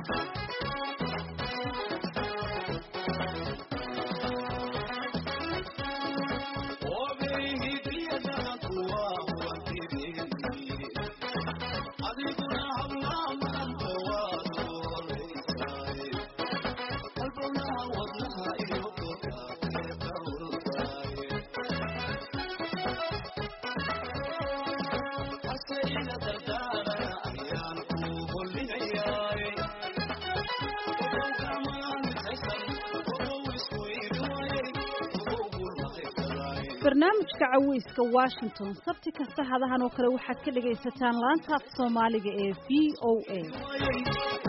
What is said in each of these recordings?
barnaamijka caweyska washington sabti kasta hadahan oo kale waxaad ka dhagaysataan laanta af soomaaliga ee v o a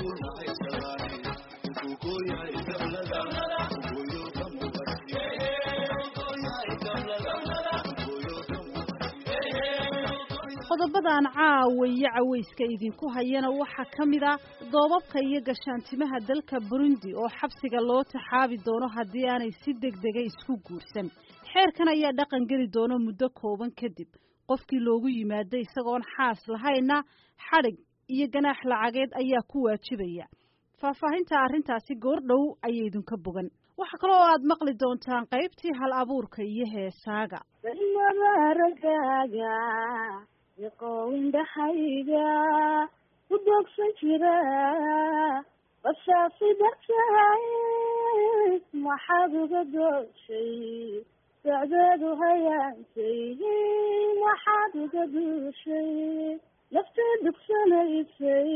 qodobadan caawa iyo caweyska idinku hayana waxaa ka mid a doobabka iyo gashaantimaha dalka burundi oo xabsiga loo taxaabi doono haddii aanay si degdega isku guursan xeerkan ayaa dhaqan geli doono muddo kooban kadib qofkii loogu yimaado isagoon xaas lahayna xadhig iyo ganaax lacageed ayaa ku waajibaya faahfaahinta arrintaasi goordhow ayay idinka bogan waxaa kaloo aad maqli doontaan qaybtii hal abuurka iyo heesaaga ragaaga yoqowindhahayga u doogsan jira bashaasi dartahay maxaad uga dooshay socdeedu hayaantay maxaad uga duushay naftii dugsanaysay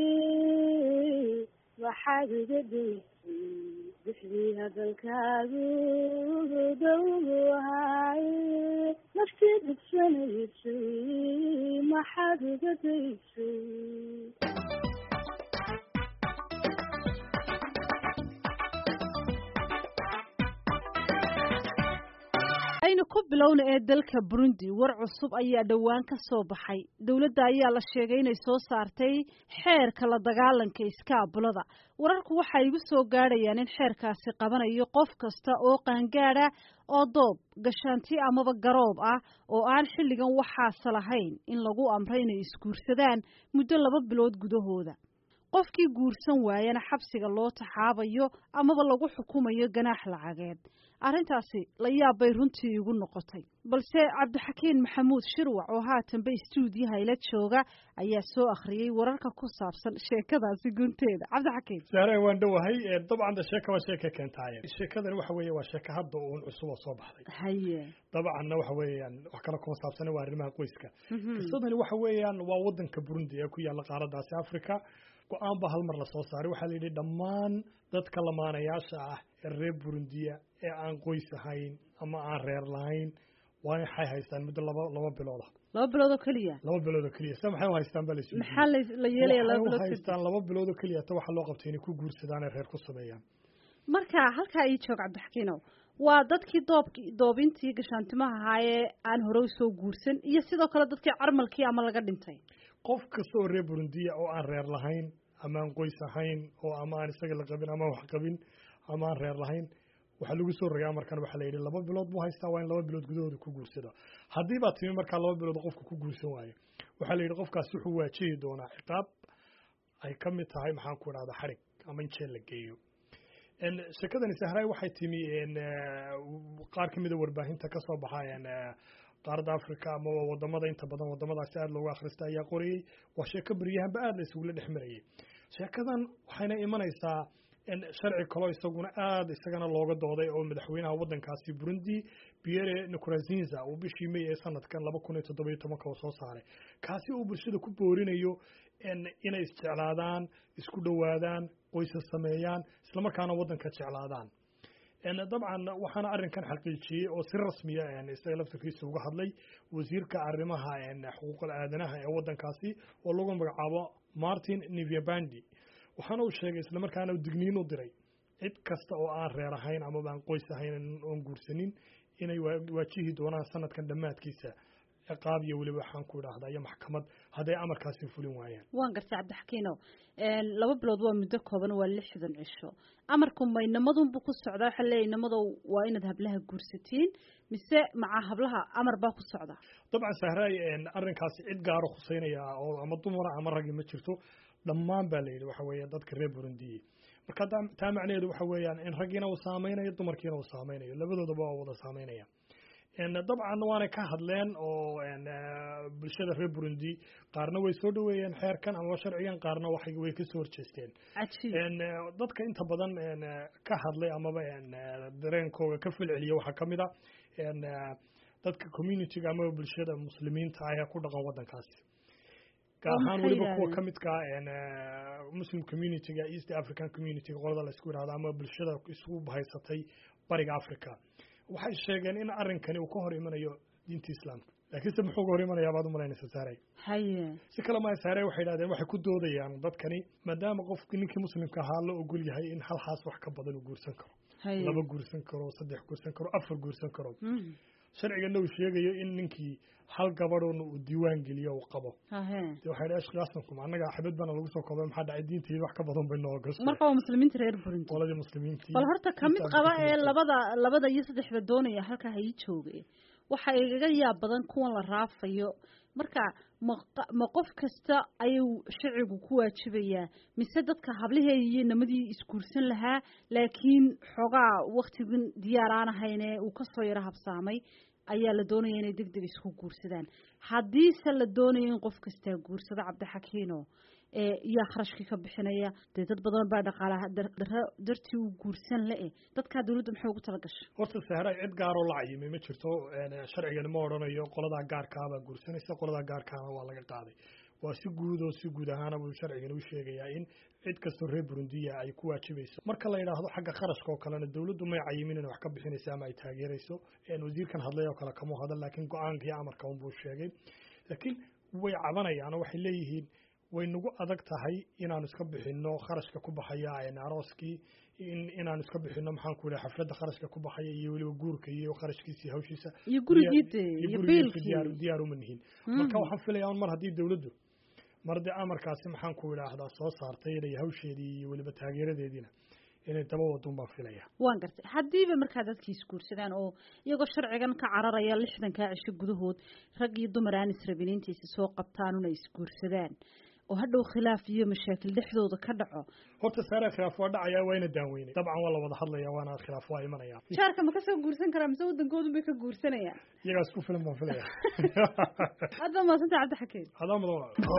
maxaad uga duusay bixdii hadalkaagu dowgu ahaay naftii dugsanaysay maxaad uga daysay aynu ku bilowna ee dalka burundi war cusub ayaa dhowaan ka soo baxay dowladda ayaa la sheegay inay soo saartay xeerka la dagaalanka iskaabulada wararku waxa igu soo gaadhayaan in xeerkaasi qabanayo qof kasta oo qaangaada oo doob gashaanti amaba garoob ah oo aan xilligan waxaase lahayn in lagu amray inay isguursadaan muddo laba bilood gudahooda qofkii guursan waayana xabsiga loo taxaabayo amaba lagu xukumayo ganaax lacageed arrintaasi la yaab bay runtii igu noqotay balse cabdixakiin maxamuud shirwac oo haatanba istuudiyaha ila jooga ayaa soo akhriyey wararka ku saabsan sheekadaasi gunteeda cabdixakiin saare waan dhowahay dabcan sheeka waa sheeka keentaaye sheekadani waxa weeye waa sheeka hadda uun cusub oo soo baxday haye dabcanna waxa weeyaan wax kale kuma saabsana waa arrimaha qoyska qisadani waxa weeyaan waa wadanka burundi ee ku yaalla qaaradaasi africa go-aan ba hal mar la soo saaray waxaa la yidhi dhammaan dadka lamaanayaasha ah ee reer burundiya ee aan qoys ahayn ama aan reer lahayn waa waxay haystaan muddo laba laba bilooda laba bilood oo keliya laba bilood oo keliya se maxay u haystaan baa laysu maxaa la yeelaya laba waxay u bilood kadib haystaan laba bilood oo keliya ta waxaa loo qabtay inay ku guursadaan ee reer ku sameeyaan marka halkaa ii joog cabdixakiinow waa dadkii doobki doobintii gashaantimaha ahaayee aan hore usoo guursan iyo sidoo kale dadkii carmalkii ama laga dhintay qof kasta oo reer burundiya oo aan reer lahayn ama aan qoys ahayn oo ama aan isaga la qabin ama wax qabin ama aan reer lahayn waxaa lagu soo rogay amarkan waxaa la yidhi laba bilood buu haystaa waa in laba bilood gudahooda ku guursada haddii baa timi markaa laba bilood qofka ku guursan waayo waxaa la yidhi qofkaas wuxuu waajihi doonaa ciqaab ay ka mid tahay maxaan ku idhahda xarig ama in jeel la geeyo sheekadani sahraay waxay timi qaar ka mida warbaahinta ka soo baxa qaaradda africa ama wadamada inta badan wadamadaasi aada loogu akhrista ayaa qorayey waa sheeko beryahanba aada la isugula dhex marayay sheekadan waxayna imanaysaa sharci kaloo isaguna aada isagana looga dooday oo madaxweynaha wadankaasi burundi pierre nkurunziza uu bishii may ee sanadkan laba kun iyo toddoba iyo tobanka uu soo saaray kaasi uu bulshada ku boorinayo inay isjeclaadaan isku dhowaadaan qoysas sameeyaan islamarkaana wadanka jeclaadaan dabcan waxaana arrinkan xaqiijiyey oo si rasmiya isaga laftarkiisa uga hadlay wasiirka arrimaha xuquuqul aadanaha ee wadankaasi oo lagu magacaabo martin nivyabandi waxaana uu sheegay islamarkaana digniin u diray cid kasta oo aan reer ahayn amaba aan qoys ahayn oon guursanin inay waajihi doonaan sanadkan dhammaadkiisa ciqaab iyo weliba waxaan ku idhaahdaa iyo maxkamad hadday amarkaasi fulin waayaan waan gartay cabdixakiinow laba bilood waa muddo kooban waa lixdan cisho amarku ma inamadunbu ku socdaa waxaa leeyahy inamadow waa inaad hablaha guursatiin mise maca hablaha amar baa ku socda dabcan sahraay arrinkaasi cid gaaro khuseynaya oo ama dumara ama ragi ma jirto dhammaan baa la yidhi waxa weeye dadka reer burundiye marka taa macnaheedu waxa weeyaan in raggiina uu saameynayo dumarkiina uu saameynayo labadoodaba waa wada saameynaya dabcan waanay ka hadleen oo bulshada reer burundi qaarna way soo dhaweeyeen xeerkan ama sharcigan qaarna waxay way kasoo horjeesteen dadka inta badan ka hadlay amaba dareenkooga ka falceliya waxaa kamid a dadka communityga amaba bulshada muslimiinta ah ee ku dhaqan waddankaasi gaar ahaan weliba kuwa ka midka muslim communityga east african communityga qolada la isku yihahdo ama bulshada isugu bahaysatay bariga africa waxay sheegeen in arrinkani uu ka hor imanayo diinta islaamka laakiinse muxuu ka hor imanayaa baad umalaynaysa saaray haye si kale maa saaray waxay yidhahdeen waxay ku doodayaan dadkani maadaama qofki ninkii muslimka ahaa la ogol yahay in hal xaas wax ka badan uu guursan karo laba guursan karo saddex guursan karo afar guursan karo sharcigana uu sheegayo in ninkii hal gabadhoona uu diiwaan geliyo uu qabo de waxay dhi ashkiyaasnakum annaga xabad baana lagu soo koobay maxaa dhacay diinteeda wax ka badan bay noo gashay marka waa muslimiinta reer burundi qoladii muslimiintii bal horta kamid qaba ee labada labada iyo saddexda doonaya halkaa ha ii jooge waxa igaga yaab badan kuwan la raafayo marka ma ma qof kasta ayuu sharcigu ku waajibayaa mise dadka hablihee iyo namadii isguursan lahaa laakiin xoogaa waktigan diyaar aan ahayne uu kasoo yaro habsaamay ayaa la doonaya inay deg deg isku guursadaan haddiise la doonayo in qof kastaa guursado cabdixakiino yaa kharashkii ka bixinaya dee dad badan baa dhaqaalaha daro dartii u guursan le-e dadkaa dawladda maxay ugu tala gashay horta sahray cid gaaroo la cayimay ma jirto sharcigani ma odhanayo qoladaa gaarkaabaa guursanaysa qoladaa gaarkaana waa laga qaaday waa si guud oo si guud ahaana buu sharcigani u sheegayaa in cid kastoo reer burundiya ay ku waajibayso marka la yidhaahdo xagga kharashka oo kalena dawladdu may cayimin inay wax ka bixinayso ama ay taageerayso wasiirkan hadlay oo kale kama hadal laakiin go-aanka iyo amarka unbuu sheegay laakiin way cabanayaan oo waxay leeyihiin way nagu adag tahay inaanu iska bixino kharashka ku baxaya arooskii in inaanu iska bixino maxaan ku idhaha xafladda kharashka ku baxaya iyo weliba guurka iyo kharashkiisa hawshiisa iyo gurigii de iyo biilkii diyaar diyaar uma nihin marka waxaan filaya un mar haddii dawladdu mar dee amarkaasi maxaan ku idhaahdaa soo saartay inay hawsheedii iyo weliba taageeradeediina inay daba wadun baan filaya waan gartay haddiiba markaa dadkii isguursadaan oo iyagoo sharcigan ka cararaya lixdankaa cisho gudahood rag iyo dumar aan israbin intiisa soo qabtaan una isguursadaan oo hadhow khilaaf iyo mashaakil dhexdooda ka dhaco horta saare khilaaf waa dhacaya waa ina daaweynay dabcan waa la wada hadlaya waana khilaaf waa imanaya jaarka ma kasoo guursan karaa mise waddankoodun bay ka guursanayaan iyagaas ku filan baan filaya aad baa mahadsanta cabdixakiin adaa mudan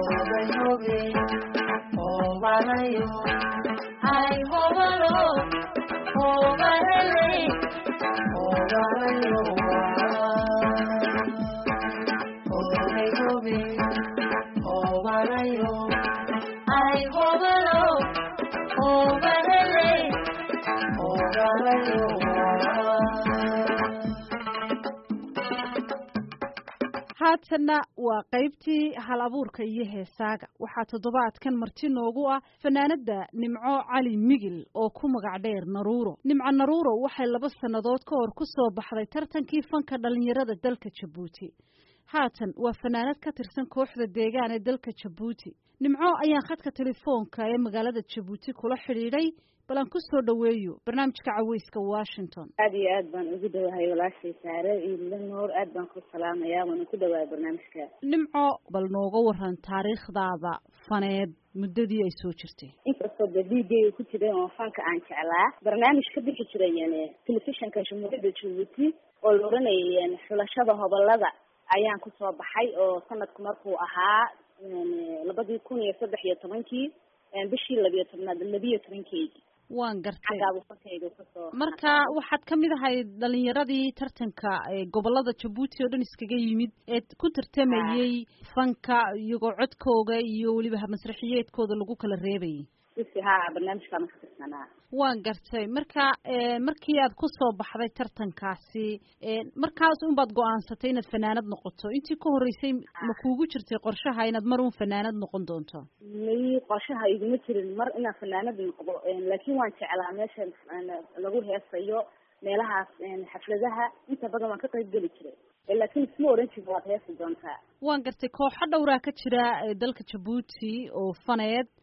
haatanna waa qaybtii hal abuurka iyo heesaaga waxaa toddobaadkan marti noogu ah fanaanada nimco cali migil oo ku magac dheer naruuro nimco naruuro waxay laba sannadood ka hor ku soo baxday tartankii fanka dhallinyarada dalka jabuuti haatan waa fanaanad ka tirsan kooxda deegaan ee dalka jabuuti nimco ayaan khadka telefoonka ee magaalada jabuuti kula xidhiidhay bal aan ku soo dhoweeyo barnaamijka caweyska washington aada iyo aad baan ugu dhawahay walaashay saare iyo noor aad baan ku salaamayaa waana ku dhawahay barnaamijka nimco bal nooga waran taariikhdaada faneed muddadii ay soo jirtay inkastoo de d j ku jiray oo fanka aan jeclaa barnaamij ka bixi jiray telefishinka jamhuuriyadda jabuuti oo la oranayay xulashada hobolada ayaan kusoo baxay oo sanadku markuu ahaa labadii kun iyo saddex iyo tobankii bishii labiyo tobnaad labiyo tobankeygii waan gartay xaggaabufankayga kasoo marka waxaad ka mid ahayd dhalinyaradii tartanka gobolada jabuuti oo dhan iskaga yimid ee ku tartamayey fanka iyagoo codkooga iyo weliba masraxiyeedkooda lagu kala reebayay si ha barnaamijkaana ka tirsanaa waan gartay marka markii aad ku soo baxday tartankaasi markaas unbaad go-aansatay inaad fanaanad noqoto intii ka horreysay ma kuugu jirtay qorshaha inaad mar un fanaanad noqon doonto may qorshaha iguma jirin mar inaan fanaanad noqdo laakiin waan jeclaa meesha lagu heesayo meelahaas xafladaha inta badan waan ka qayb geli jiray laakiin isma oran jirin waad heesi doontaa waan gartay kooxo dhowraa ka jira dalka jabuuti oo faneed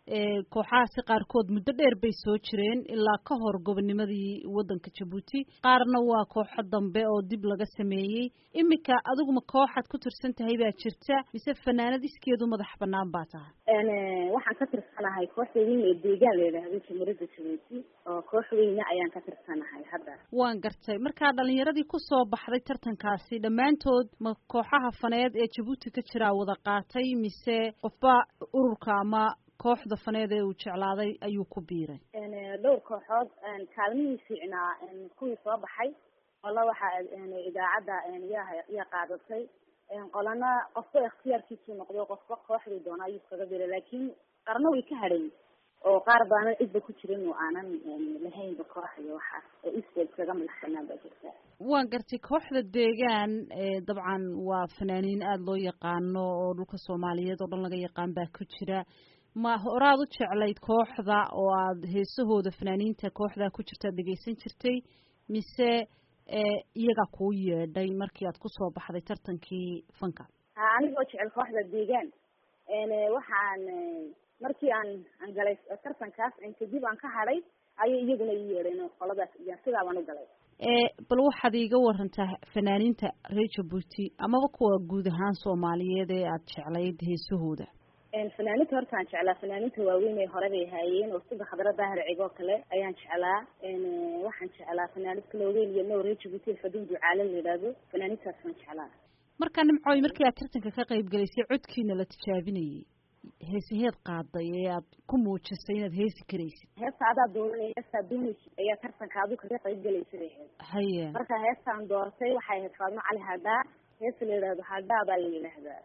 kooxahaasi qaarkood muddo dheer bay soo jireen ilaa ka hor gobonimadii waddanka jabuuti qaarna waa kooxo dambe oo dib laga sameeyey iminka adiguma kooxaad ku tirsan tahay baa jirta mise fanaanad iskeedu madax banaan baa tahay waxaan ka tirsanahay kooxda weyn ee deegaan la yidhaahdo jamhuuriyadda jabuuti oo koox weyne ayaan ka tirsanahay hadda waan gartay markaa dhalinyaradii kusoo baxday tartankaasi dhammaantood ma kooxaha faneed ee jabuuti ka jiraa wada qaatay mise qofba ururka ama kooxda faneed ee uu jeclaaday ayuu ku biiray dhowr kooxood kaalmihii fiicnaa kuwii soo baxay qola waxaa idaacadda yaa yaa qaadatay qolana qofba ikhtiyaarkiisuu noqday qofba kooxdii doona ayuu iskaga biray laakiin qarno way ka hadhay oo qaar baana cidba ku jirin oo aanan lahaynba koox iyo waxaas oo isbeel kaga madax banaan baa jirta waan gartay kooxda deegaan dabcan waa fanaaniin aada loo yaqaano oo dhulka soomaaliyeed oo dhan laga yaqaan baa ku jira ma horaad u jeclayd kooxda oo aada heesahooda fanaaniinta kooxdaa ku jirta ad dhegeysan jirtay mise iyagaa kuu yeedhay markii aad kusoo baxday tartankii fanka ha anigoo jecel kooxda deegaan waxaan markii aan aan galay tartankaas kadib aan ka hadhay ayay iyaguna ii yeedheen qoladaas sidaa baan u galay bal waxaad iiga warantaa fanaaniinta reer jabuuti amaba kuwa guud ahaan soomaaliyeed ee aada jeclayd heesahooda fanaaninta horta aan jeclaa fanaaninta waaweyn ee hore bay haayeen oo sida khadra daahir cigoo kale ayaan jeclaa waxaan jeclaa fanaanid kaloogeyn iyo now reer jabuuti fadin ducaale la yidhaahdo fanaanintaas waan jeclaa markaa nimcooy markii aad tartanka ka qayb galaysay codkiina la tijaabinayay heesaheed qaaday ee aad ku muujisay inaad heesi karaysid heesta adaa dooranay heestaa doonaysid ayaa tartanka adu kaga qayb galaysay bay ahayd haya marka heestaan doortay waxay ahayd faadmo cali hadhaa heesta la yidhahdo hadhaa baa la yidhaahdaa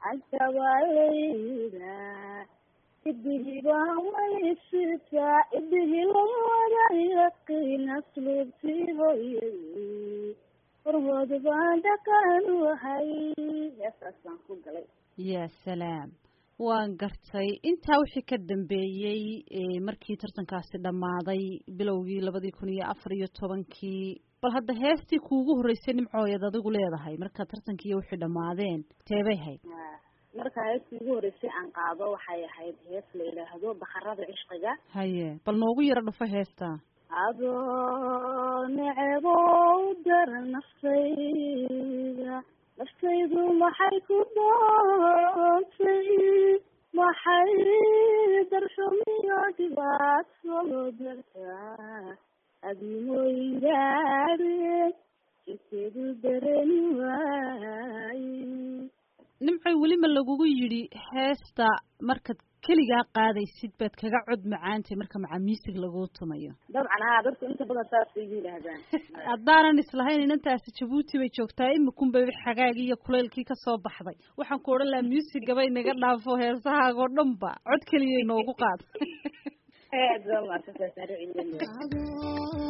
antabalayda idigibaa waysita idigilawada yaqiin asluubtii hooyay horwood baan dhaqan wahay heestaas baan ku galay ya salaam waan gartay intaa wixii ka dambeeyey markii tartankaasi dhammaaday bilowgii labadii kun iyo afar iyo tobankii bal hadda heestii kuugu horreysay nimcooyad adigu leedahay markaa tartankiiyo wixii dhammaadeen teebay hayd marka heestii ugu horreysay aan qaado waxay ahayd hees la yidhaahdo bakarada cishqiga haye bal noogu yaro dhufo heestaa adoo necebow dara naftayda naftaydu maxay ku doontay maxay darxumiyo dhibaato dartaa adimooyingaade jikeedu dareni waaye nimcoy weli ma lagugu yidhi heesta markaad keligaa qaadaysid baad kaga cod macaantay marka macaamiisig laguu tumayo dabcan haa dadku inta badan saasay igu yidhaahdaan haddaanan islahayn inantaasi jabuuti bay joogtaa imikunbay xagaagii iyo kuleylkii kasoo baxday waxaan ku odhan lahaa muusigabay naga dhaafo heesahaagoo dhan ba cod keliyay noogu qaad aad baa maadsantaa saare cilmi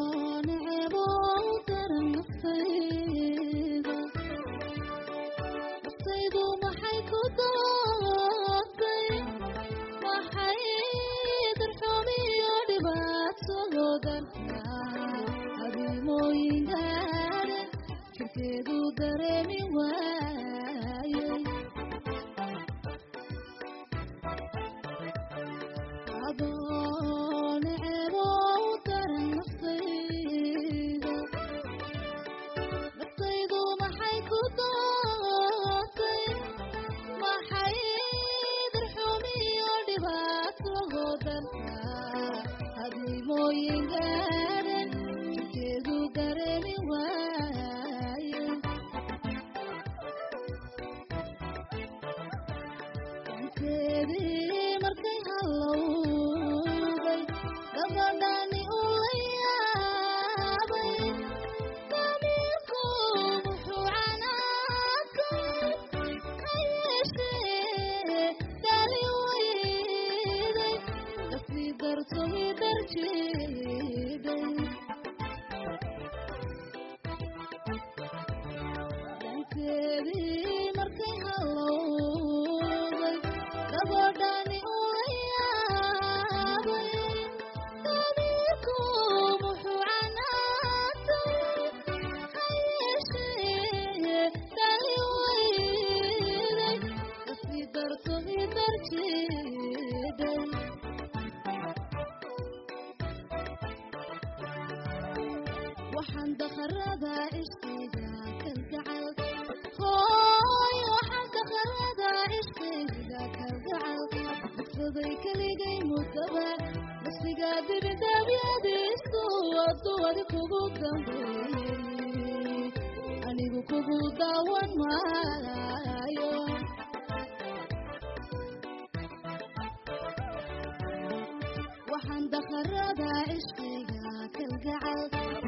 waxaan dakharada ishqiga kalgacal hooy waxaan dakharada ishqiga kalgacal bugsaday keligay mudaba nafsiga dibidaabyadiisu aduwadi kugu dambeeyey anigu kugu daawan maayo waxaan dakharada ishqiga kalgacal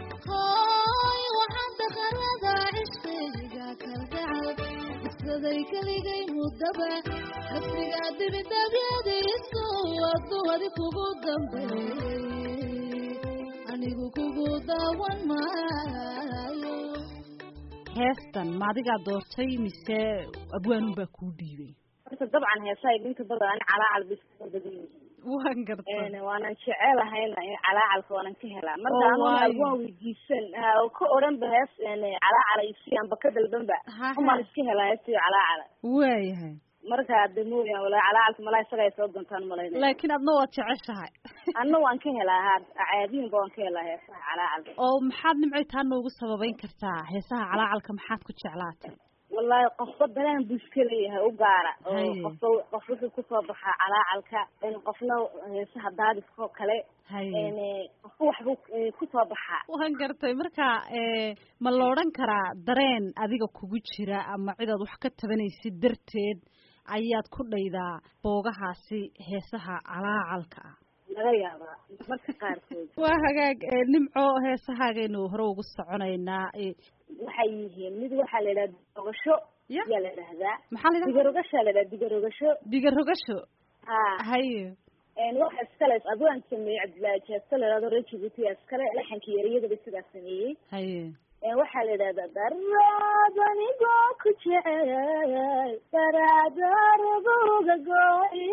hooy waxaan dakharada ishqiga kalgacal isaday keligay mudaba nafsiga dibidabyadiisu aduwadi kugu dambeeyey anigu kugu daawan maayo heestan ma adigaa doortay mise abwaanun baa kuu dhiibay horta dabcan heesaha idinka bada ani calaacal bay iska badan yihiin waan garta waanan jecelahayna in calaacalka waanan ka helaa marka Oo, anuna waayo. waan weydiisan ha oo ka odhan ba hees calaacala isiyanba ka dalbanba Ha, ha. umaan iska helaa heestiyo calaacala waayahay marka de mooyaan walaa calaacalka malaa isaga ay soo doontaan malaynaya laakiin adna waad jeceshahay anna waan ka helaa ha caadiinba waan ka helaa heesaha calaacalka oo maxaad nimcay taa noogu sababeyn kartaa heesaha calaacalka maxaad ku jeclaatay wallahi qofba dareen buu iska leeyahay u gaara oo Haye. qofba qof wuxuu kusoo baxaa calaacalka in qofna heesaha daadiskoo kale haye n qofba waxbuu eh, kusoo baxaa waan gartay marka ee, ma la odhan karaa dareen adiga kugu jira ama cidaad wax ka tabanaysid darteed ayaad ku dhaydaa boogahaasi heesaha calaacalka ah laga yaabaa marka qaarkood waa hagaag ee, nimco heesahaagaynu hore ugu soconaynaa ee, waxay yihiin mid waxaa la yidhaha digarogasho Ya. yaa la yidhahdaa maxaa la yidhaha digarogashaa la yidhaha digarogasho digarogasho ha haye n waxa iskale adwaan sameeyey cabdillaahi jeesto la yidhahdo reer jibuuti yaa iskale laxankii ereyadaba sidaa sameeyey haye Een, waxaa la yidhahdaa daraad anigoo ku jecel daraadarabuga go'i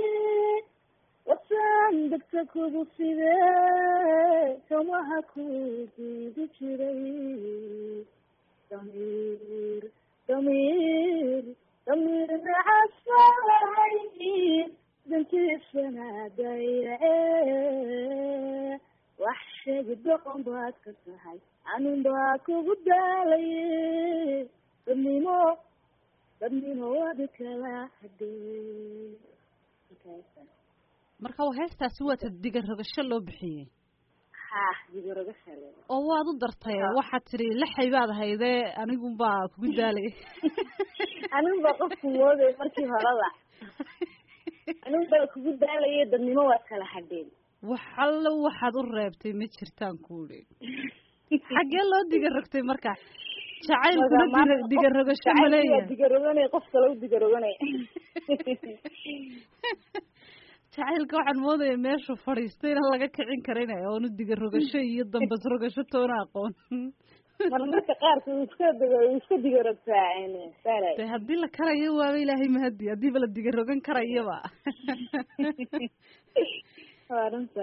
wasan degta kugu side kamaha ku diidi jiray damiir damiir damiir nacasay dantiisana dayace wax sheegi doqon baad ka tahay anun baa kugu daalaye dadnimo dadnimo wadi kala hadee marka waa heestaasi waata digarogasho loo bixiyey ha digoroga shale oo waad u dartay waxaad tiri laxay baad haydee anigunbaa kugu daalay anun baa qofku mooday markii horeba anun baa kugu daalaye dadnimo waad kala hadheen wax allo waxaad u reebtay ma jirtaan kuuli xaggee loo digarogtay marka jacaylkuna diga- digarogasho ma leeyahay digaroganay qof kale u digaroganay jacaylka waxaan moodaya meeshuu fadhiistay in laga kicin karin oonu digarogasho iyo dambas rogasho toona aqoon mar marka qaarka uu iska diga uu iska digarogtaa saalay de haddii la karayo waaba ilaahay mahadi haddiiba la digarogan karayaba waa runta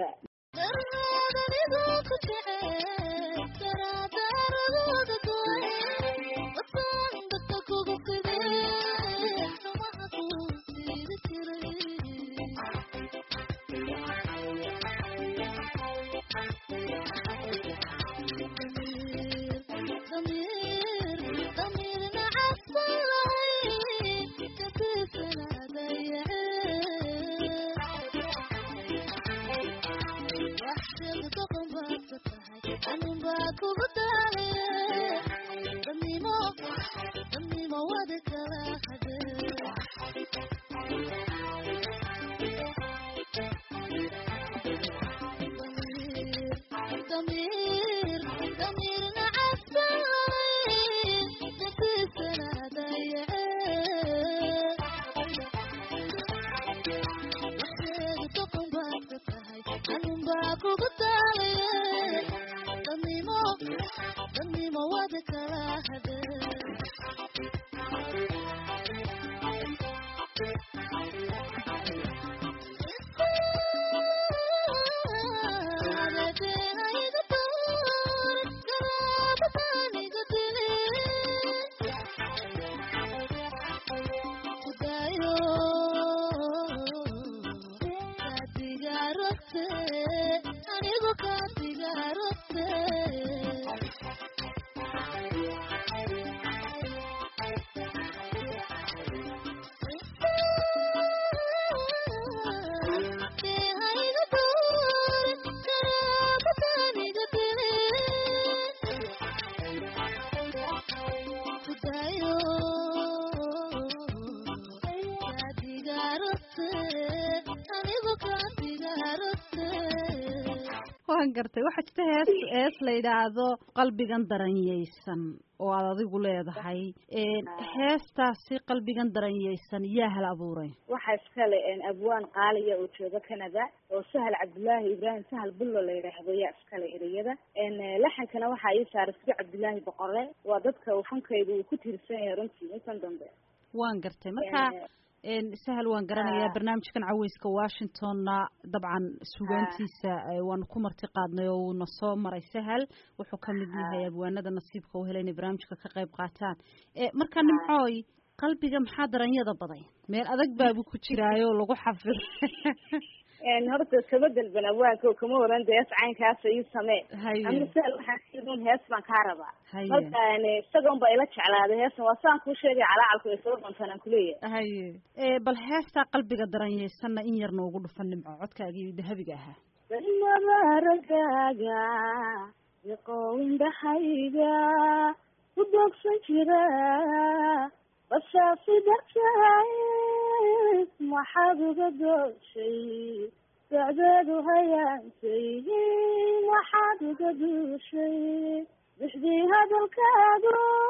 waan gartay waxaa jirta hees hees la yidhaahdo qalbigan daranyaysan oo aad adigu leedahay heestaasi qalbigan daranyaysan yaa hal abuuray waxaa iskale abwaan qaaliya oo jooga canada oo sahal cabdullaahi ibraahim sahal bullo la yidhaahdo yaa iskale ereyada laxankana waxaa ii saaray sidi cabdullaahi boqore waa dadka uu fankaygu uu ku tiirsan yahay runtii intan dambe waan gartay marka sahal waan garanayaa barnaamijkan caweyska washingtonna dabcan sugaantiisa waanu ku marti qaadnay oo uuna soo maray sahal wuxuu kamid yahay abwaanada nasiibka u helay inay barnaamijka ka qayb qaataan marka nimcooy qalbiga maxaa daranyada baday meel adag baabu ku jiraayo lagu xafid horta kama dalban awaanka kama waran de hees caynkaasa ii samee ama sahal waxaan siidun hees baan kaa rabaa marka isagoon ba ila jeclaaday heesan waa saan kuu sheegay calaacalku ay soo doontaan aan kuleeyahay haye bal heestaa qalbiga daranyaysanna in yar noogu dhufan nimco codkaagii dahabiga ahaa mabaragaaga iqoowindhahayga ku doogsan jira basaasi dartaay maxaad uga dooshay socdeedu hayaantay maxaad uga duushay bixdii hadalkaadu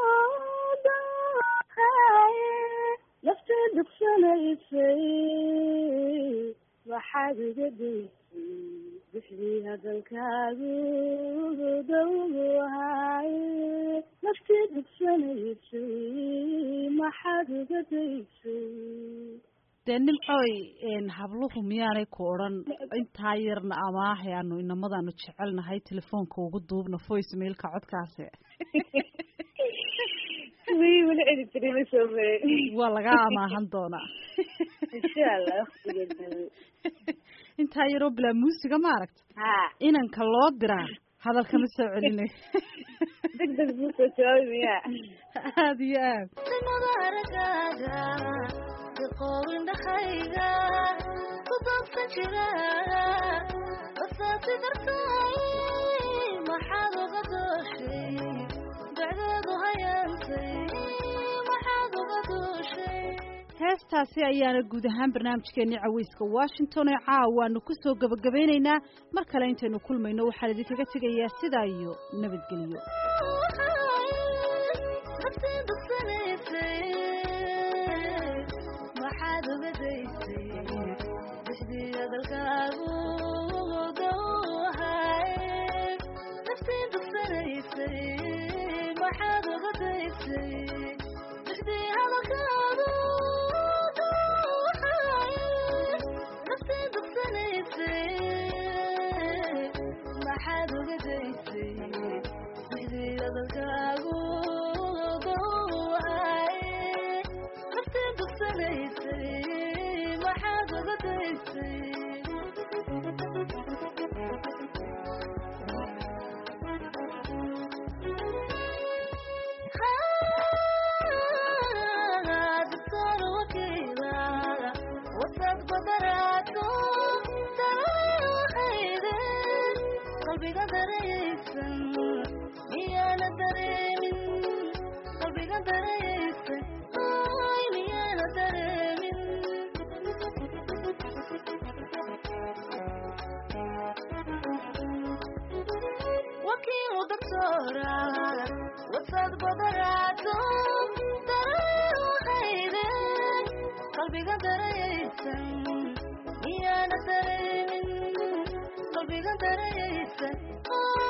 dahay naftii dugsanaysay maxaad uga duusay bixdii hadalkaadu dawhay naftii dugsanaysay maxaad uga daysay dee nimcooy habluhu miyaanay ku odhan intaa yarna amaahay aanu inamadaanu jecelnahay telefoonka ugu duubna voice mailka codkaasi wi weli cedi jiray ma soo marin waa lagaa amaahan doonaa insha allah waktigeeda intaa yaroo bilaa muusiga maaragta ha inanka loo diraa hadalkama soo celinayo deg deg buu soo jawaabi miyaa aada iyo aad madaragaaga iqoowindhahayga ku doogsan jira basaasi dartaay maxaad uga dooshay dacdeedu hayaantay maxaad uga dooshay heestaasi ayaana guud ahaan barnaamijkeennii caweyska washington ee caawaanu ku soo gebagabeynaynaa mar kale intaynu kulmayno waxaan idinkaga tegayaa sidaa iyo nabadgelyo maxaad uga daysay bixdii hadalkaagu dawhay naftii dugsanaysay maxaad uga daysay bixdii hadalkaagu dawhay naftii dugsanaysay maxaad uga daysay bixdii hadalkaagu dawhay naftii dugsanaysay maxaad uga daysay doctor wakiila wasad badaraato daray waxayde qalbiga darayaysan miyaana dareemin qalbiga darayaysan ay miyaana dareemin wakiilu doctora wasad badaraato daray waxayde qalbiga darayaysan miyaana dareemin qalbiga darayaysan